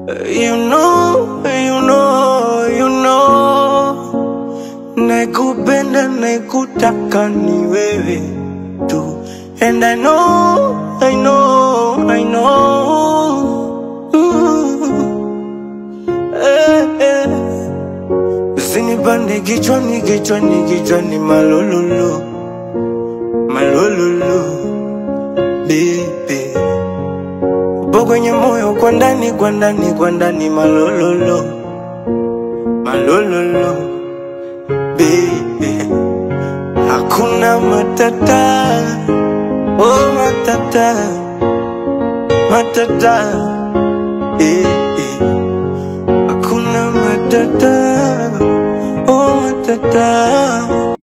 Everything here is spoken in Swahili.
You know, you know, you know, nakupenda nakutaka ni wewe tu, and I know, I know, I know. Ooh, eh, eh. Usinipande kichwani, kichwani, kichwani, malololo, malololo, baby. Upo kwenye moyo kwa ndani, kwa ndani, kwa ndani, malololo, malololo, baby. Hakuna matata, oh matata, matata, eh, eh. Hakuna matata, oh matata.